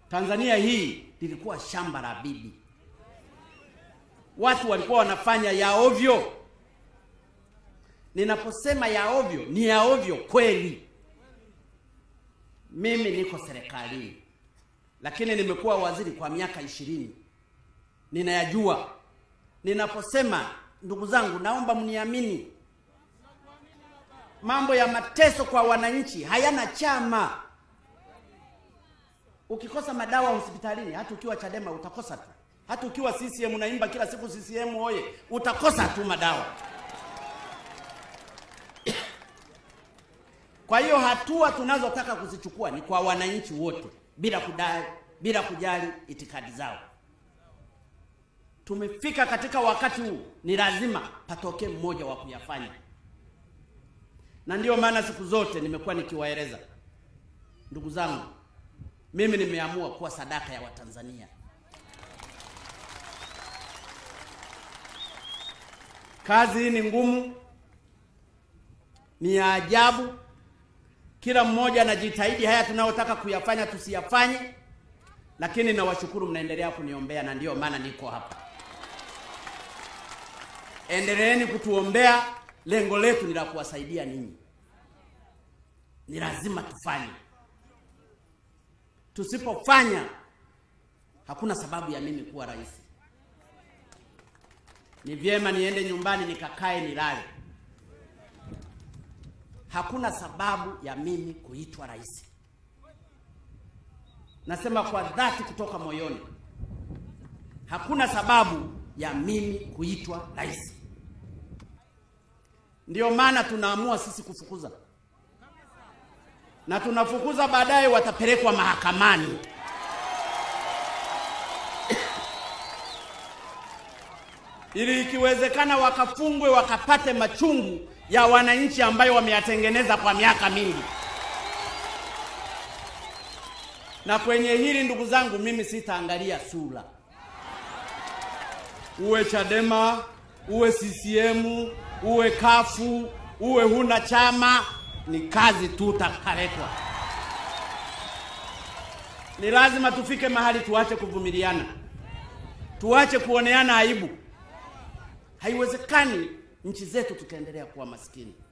Tanzania hii lilikuwa shamba la bibi. Watu walikuwa wanafanya ya ovyo. Ninaposema ya ovyo, ni ya ovyo kweli. Mimi niko serikalini, lakini nimekuwa waziri kwa miaka ishirini, ninayajua. Ninaposema ndugu zangu, naomba mniamini, mambo ya mateso kwa wananchi hayana chama. Ukikosa madawa hospitalini, hata ukiwa Chadema utakosa tu, hata ukiwa CCM unaimba kila siku CCM oye, utakosa tu madawa. Kwa hiyo hatua tunazotaka kuzichukua ni kwa wananchi wote bila kudai, bila kujali itikadi zao. Tumefika katika wakati huu, ni lazima patokee mmoja wa kuyafanya, na ndiyo maana siku zote nimekuwa nikiwaeleza ndugu zangu, mimi nimeamua kuwa sadaka ya Watanzania. Kazi hii ni ngumu, ni ya ajabu. Kila mmoja anajitahidi haya tunayotaka kuyafanya tusiyafanye, lakini nawashukuru mnaendelea kuniombea, na ndiyo maana niko hapa. Endeleeni kutuombea, lengo letu ni la kuwasaidia ninyi. Ni lazima tufanye, tusipofanya hakuna sababu ya mimi kuwa rais. Ni vyema niende nyumbani nikakae nilale. Hakuna sababu ya mimi kuitwa rais. Nasema kwa dhati kutoka moyoni, hakuna sababu ya mimi kuitwa rais. Ndiyo maana tunaamua sisi kufukuza, na tunafukuza, baadaye watapelekwa mahakamani. ili ikiwezekana wakafungwe wakapate machungu ya wananchi ambayo wameyatengeneza kwa miaka mingi. Na kwenye hili ndugu zangu, mimi sitaangalia sura, uwe Chadema, uwe CCM, uwe kafu, uwe huna chama, ni kazi tu utakaletwa. Ni lazima tufike mahali tuache kuvumiliana, tuache kuoneana aibu. Haiwezekani nchi zetu tukaendelea kuwa maskini.